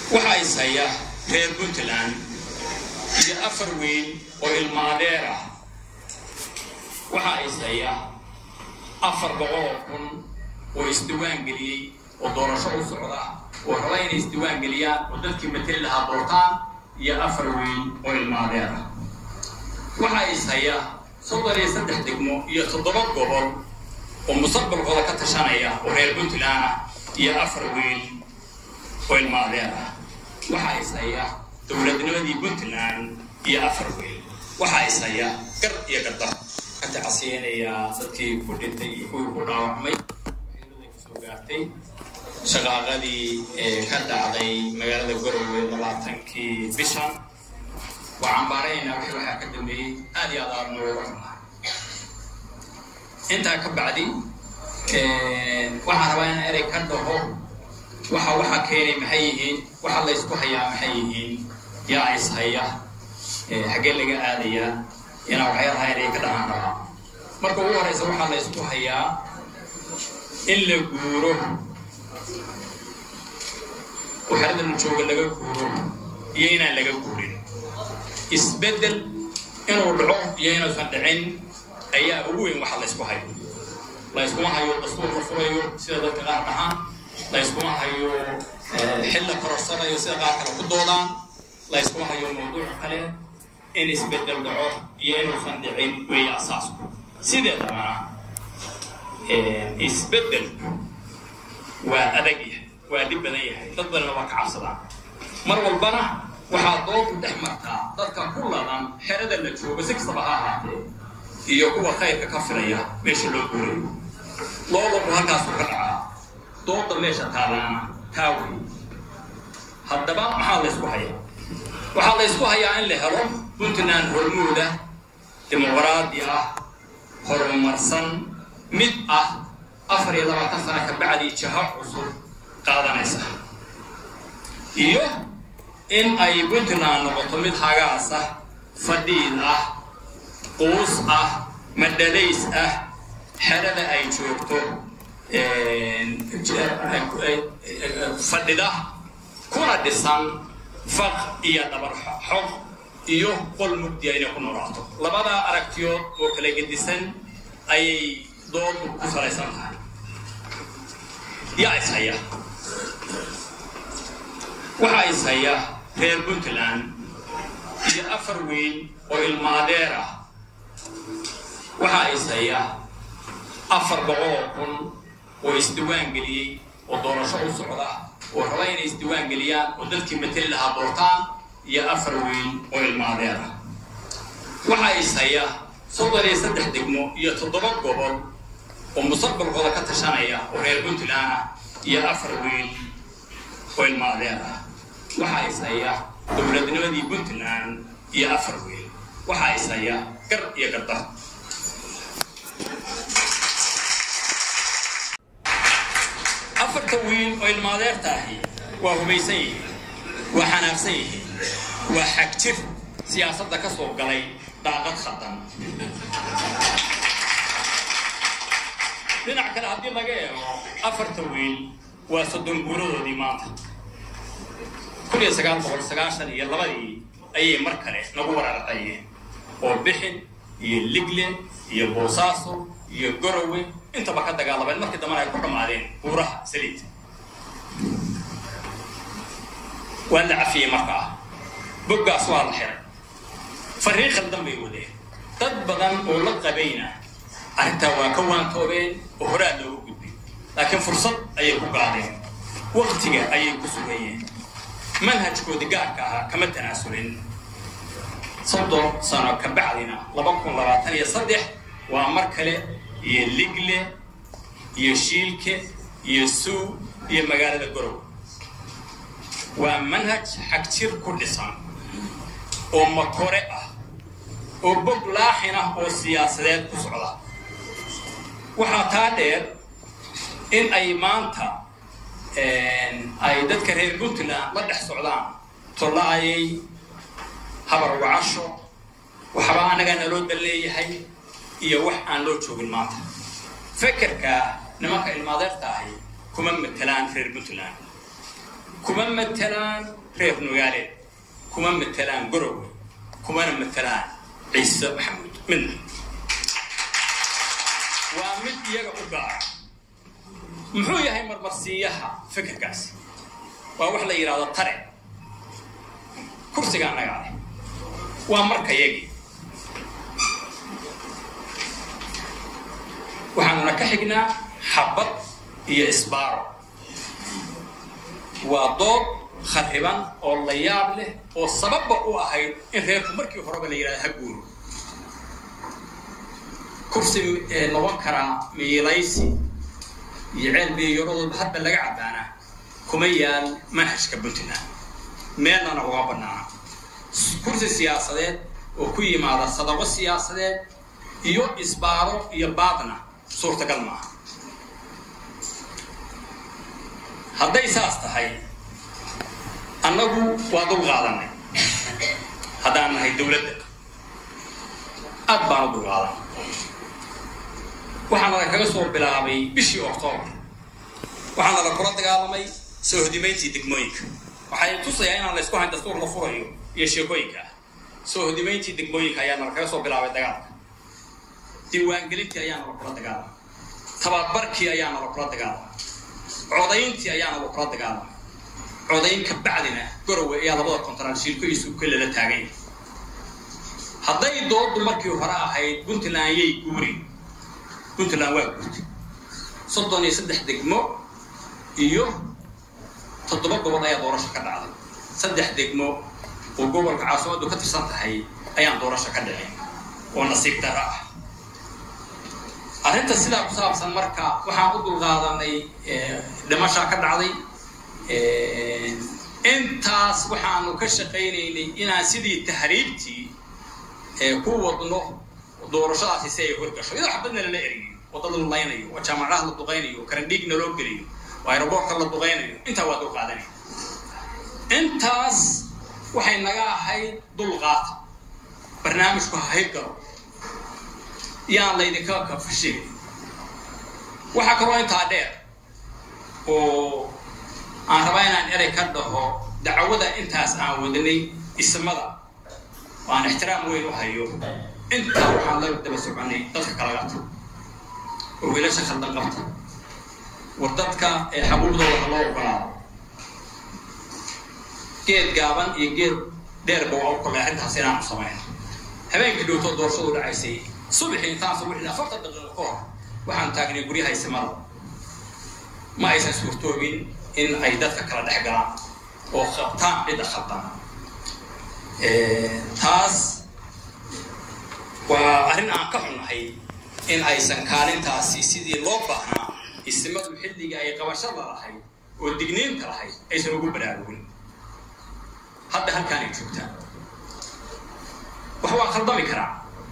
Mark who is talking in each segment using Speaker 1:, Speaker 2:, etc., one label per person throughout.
Speaker 1: waxaa is haya reer puntland iyo afar weyn oo ilmaadeer ah waxaa is haya afar boqol oo kun oo isdiwaan geliyey oo doorasho u socda oo raba inay isdiwaan geliyaan oo dadkii mateli lahaa doortaan iyo afar weyn oo ilmaadeer ah waxaa is haya soddon iyo saddex degmo iyo toddoba gobol oo mustaqbalkooda ka tashanaya oo reer puntland ah iyo afar weyn oo ilmaadeer ah waxaa is haya dowladnimadii puntland iyo afar weyn waxaa is haya gar iyo gadar ka tacasiyeynayaa dadkii ku dhintay iyo kuwii ku dhaawacmay waxyeelada kasoo gaartay shaqaaqadii ee ka dhacday magaalada garowe labaatankii bishan waa cambaaraynaa wixii waxaa ka dambeeyey aad iyo aad aad nooga xumaa intaa ka bacdi waxaan rabaa inaan erey ka dhaho waxa waxa keenay maxay yihiin waxa la ysku hayaa maxay yihiin yaa is haya xaggee laga aadayaa inaan waxyaalaha erey ka dhahaan rabaa marka ugu horeysa waxaa la ysku hayaa in la guuro waxarada la jooga laga guuro iyo inaan laga guurin isbeddel inuu dhaco iyo inuusan dhicin ayaa ugu weyn waxa la ysku hayo la yskuma hayo dastuur la furayo sida dadka qaar dhahaan la yskuma hayo xil la kororsanayo sida qaar kale ku doodaan la yskuma hayo mawduuc kale in isbeddel dhaco iyo inuusan dhicin weeye asaasku sideedabana isbeddelku waa adag yahay waa dhib badan yahay dad badanna waa ka cabsadaan mar walbana waxaa doodu dhex martaa dadka ku ladan xerada la joogo si kastaba ha ahaatee iyo kuwa khayrka ka filaya meesha loo guurayo loolaku halkaasuu ka dhacaa dooda meesha taalaana taa wey haddaba maxaa la ysku hayaa waxaa la ysku hayaa in la helo puntland hormuuda dimuqraadi ah horumarsan mid ah afar iyo labaatan sana ka bacdii jaho cusub qaadanaysa iyo in ay puntland noqoto mid hagaas ah fadhiid ah quus ah madhalays ah xerada ay joogto fadhida kuna dhisan faq iyo dhabar xog iyo qol mugdiya inay ku noolaato labadaa aragtiyood oo kala gedisan ayay doodu ku salaysan tahay yaa is haya waxaa is haya reer puntland iyo afar weyn oo ilmaadeer ah waxaa is haya afar boqol oo kun oo isdiwaan geliyey oo doorasho u socda oo raba inay isdiwaan geliyaan oo dadkii mateli lahaa doortaan iyo afar weyn oo ilmaadeer ah waxaa is haya soddon iyo saddex degmo iyo toddoba gobol oo mustaqbalkooda ka tashanaya oo reer puntland ah iyo afar weyn oo ilmaadeer ah waxaa is haya dowladnimadii puntland iyo afar weyn waxaa is haya gar iyo gadar afarta wiil oo ilmaadeerta ahi waa hubaysan yihiin waa xanaaqsan yihiin waa xagjir siyaasadda ka soo galay daaqad khadan dhinac kale haddii laga eego afarta wiil waa soddon guuradoodii maanta kun iyo sagaal boqol sagaashan iyo labadii ayay mar kale nagu waraarqayeen oo bixin iyo ligle iyo boosaaso iyo gorowe intaba ka dagaalameen markii dambana ay ku dhammaadeen buuraha saliid waa la cafiyey markaa boggaas waa la xiray fariin khaldan bay wadeen dad badan oo la qabayna arrintaa waa ka waantoobeen oo horaa loogu gudbay laakiin fursad ayay ku qaadeen waktiga ayay ku sugayeen manhajkoodi gaarka ahaa kama tanaasulin soddon sano ka bacdina laba kun labaatan iyo saddex waa mar kale iyo ligle iyo shiilke iyo suu iyo magaalada gorow waa manhaj xagjir ku dhisan oo makore ah oo bog laaxin ah oo siyaasadeed ku socda waxaa taa dheer in ay maanta ay dadka reer puntland la dhex socdaan tolla-ayay habar wacasho waxba annagaa naloo dal leeyahay iyo wax aan loo joogin maanta fekerka nimanka ilmaadeerta ahi kuma matelaan reer puntland kuma matelaan reer nugaaleed kuma matelaan gorowe kumana matelaan ciise maxamuud midna waa mid iyaga u gaara muxuu yahay marmarsiiyaha fikirkaas waa wax la yidhahdo tare kursiga annagaa leh waa marka yagii waxaanuna ka xignaa xabad iyo isbaaro waa dood khariban oo la yaab leh oo sababba u ahayd in reerku markii horeba la yidhahdo ha guuro kursi noqon karaa miilaysi iyo ceel biyoyaradooda hadba laga caddaanaa kuma yaal manhajka puntland meelnana uga bannaana kursi siyaasadeed oo ku yimaada sadaqo siyaasadeed iyo isbaaro iyo baadna suurtagal maaha hadday saas tahay annagu waa dul qaadanay haddaan nahay dawladda aad baan u dul qaadanay waxaana la kaga soo bilaabay bishii octoobar waxaana la kula dagaalamay soo hodimayntii degmooyinka waxay tusayaa inaan la isku hayn dastuur la furayo iyo sheekooyinka ah soo hodimayntii degmooyinka ayaana la kaga soo bilaabay dagaalka diiwaangelintii ayaana la kula dagaalamay tababarkii ayaana la kula dagaalamay codayntii ayaana la kula dagaalamay codayn ka bacdina gorowe ayaa labada kontaraan shiilko iyo suuko lala taagay hadday doodu markii hore ahayd puntland yay guuri puntland waa guurtay soddon iyo saddex degmo iyo toddoba gobol ayaa doorasho ka dhacday saddex degmo oo gobolka caasimadu ka tirsan tahay ayaan doorasho ka dhicin oo nasiib dara ah arrinta sidaa ku saabsan marka waxaan u dulqaadanay dhimashaa ka dhacday intaas waxaanu ka shaqaynaynay inaan sidii tahriibtii ku wadno doorashadaasi si ay horgasho iyadoo xabadna lala eriyo wadada la laynayo oo jaamacadaha la duqaynayo oo karandhiigna loo geliyo oo aeroboortka la duqaynayo intaa waa dulqaadanaya intaas waxay naga ahayd dulqaata barnaamijku ha haybgalo yaan laydinka kafashigay waxaa kaloo intaa dheer oo aan rabaa inaan erey ka dhaho dacwada intaas aan wadanay ismada oo aan ixtiraam weyn u hayo intaa waxaan la daba soconay dadka kala qabta oo wiilasha khaldan qabta war dadka ee xabuubdooda ha loo ogolaado geed gaaban iyo geed dheerba waa u kollay arrintaas inaanu samayno habeenkii dhowtoo doorashadu dhacaysay subaxii intaan subaxii afartan daqiiqo ka hor waxaan taagnay guryaha isimada ma aysan suurtoobin in ay dadka kala dhex galaan oo qabtaan cidda khaldan taas waa arrin aan ka xunnahay in aysan kaalintaasi sidii loo baahnaa isimadu xilligii ay qabashada lahayd oo digniinta lahayd aysan ugu baraarugin hadda halkaanay joogtaan wax waa khaldami karaa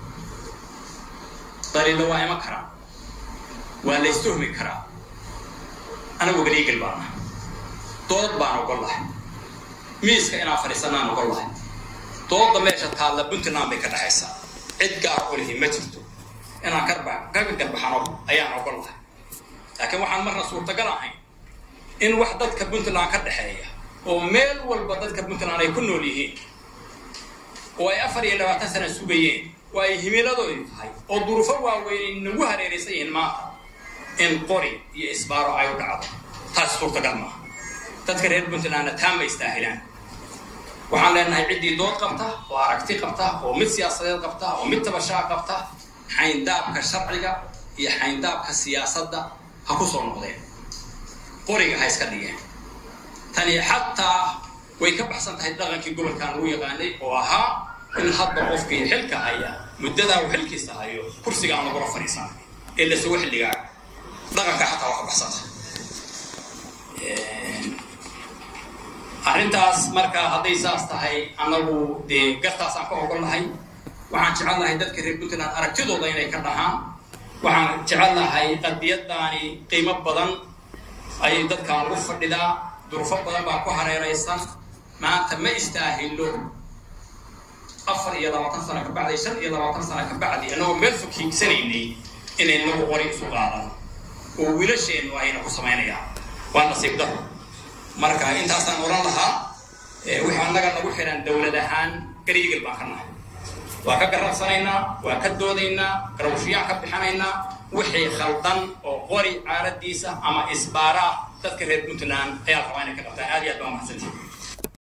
Speaker 1: daliilla waa iman karaa waa la istuhmi karaa anagu baniigel baana dood baan ogol lahay miiska inaan fadhiisanaan ogol lahay dooda meesha taalla puntland bay ka dhexaysaa cid gaar u lihi ma jirto inaan karba kaga garbaxano ayaan ogol lahay laakiin waxaan marna suurtagal ahayn in wax dadka puntland ka dhexeeya oo meel walba dadka puntland ay ku nool yihiin oo ay afar iyo labaatan sana sugayeen oo ay himiladoodu tahay oo duruufo waaweyn ay nagu hareeraysan yihiin maanta in qori iyo isbaaro ay u dhacdo taas suurtagal maaha dadka reer puntlandna taa ma istaahilaan waxaan leenahay ciddii dood qabta oo aragti qabta oo mid siyaasadeed qabta oo mid tabashaa qabta xayndaabka sharciga iyo xayndaabka siyaasadda ha ku soo noqdeen qoriga ha iska dhigeen tani xataa way ka baxsan tahay dhaqankii gobolkan lagu yaqaanay oo ahaa in hadda qofkii xilka haya muddadaa uu xilkiisa hayo kursiga aan lagula fadhiisan ee la sugo xilligaa dhaqanka xataa waa ka baxsan tahay arrintaas marka hadday saas tahay annagu dee gartaasaan ka ogol lahay waxaan jecel lahay dadka reer puntland aragtidooda inay ka dhahaan waxaan jecel lahay qadiyadaani qiimo badan ayay dadkan ugu fadhidaa durufo badan baa ku hareeraysan maanta ma istaahilo afar iyo labaatan sano ka bacdi shan iyo labaatan sano ka bacdi annagoo meel fog hiigsanaynay inay nagu qori isu qaadan oo wiilasheennu ayna ku samaynayaan waa nasiib daro marka intaasaan oran lahaa wixii annaga nagu xiran dowlad ahaan gariigil baan ka nahay waa ka garabsanaynaa waa ka doodaynaa garawshiyaan ka bixinaynaa wixii khaldan oo qori caaladiisa ama isbaara dadka reer puntland ayaa rabaa inay ka qabtaan aad iyo aad baa mahadsantihin